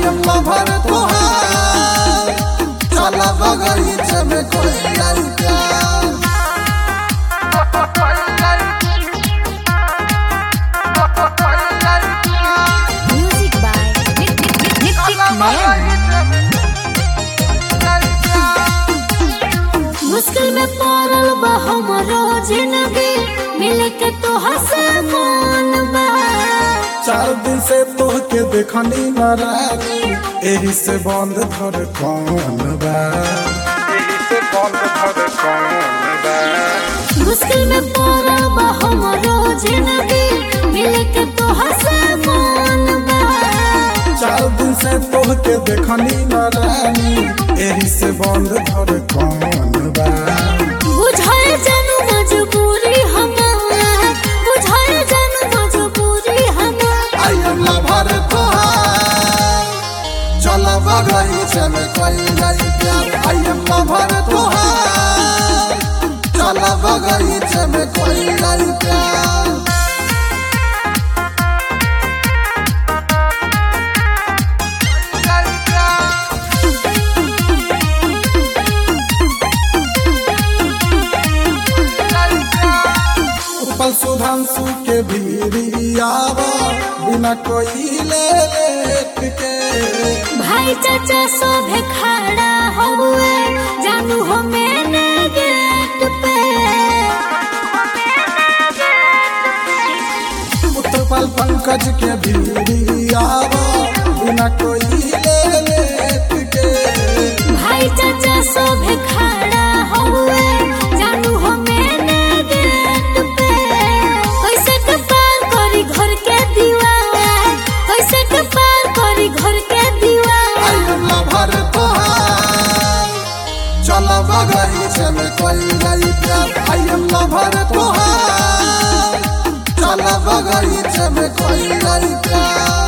am lover तोहार चला बगीचे में कोई आई प्यार Music by Nick Nick Nick Nick Nick Man. मुश्किल में पड़ल बा हमरो जिंदगी मिल के तो हसन बा चार दिन से तोहके देखनी न रानी एही से बंद धर कौन बा एही से बंद धर कौन बा मुश्किल में पड़ल बा हमरो जिंदगी मिल के तो हसन बा चार दिन से तोहके देखनी न रानी एही से बंद धर कौन बा बुझाए जानू मजबूरी हमार बुझाए जानू मजबूरी हमार आई एम लवर तोहार चल बगीचे में कोई आई प्यार आई एम लवर तोहार चल बगीचे में कोई आई प्यार उपल सुधांशु के भीरियावा बिना कोई ले लेट के भाई चाचा सोभे खड़ा हुए जानू हो मैंने गेट पे उत्पल पंकज के भीरियावा बिना कोई ले लेट के भाई चाचा सोभे खड़ा हुए जानू हो मैंने गेट पे कैसे के पार करी घर के दीवार कैसे के पार करी घर के आई दीवार एम लवर तोहार चल बगीचे में कोई गई प्यार आई एम लवर तोहार चल बगीचे में कोई गई प्यार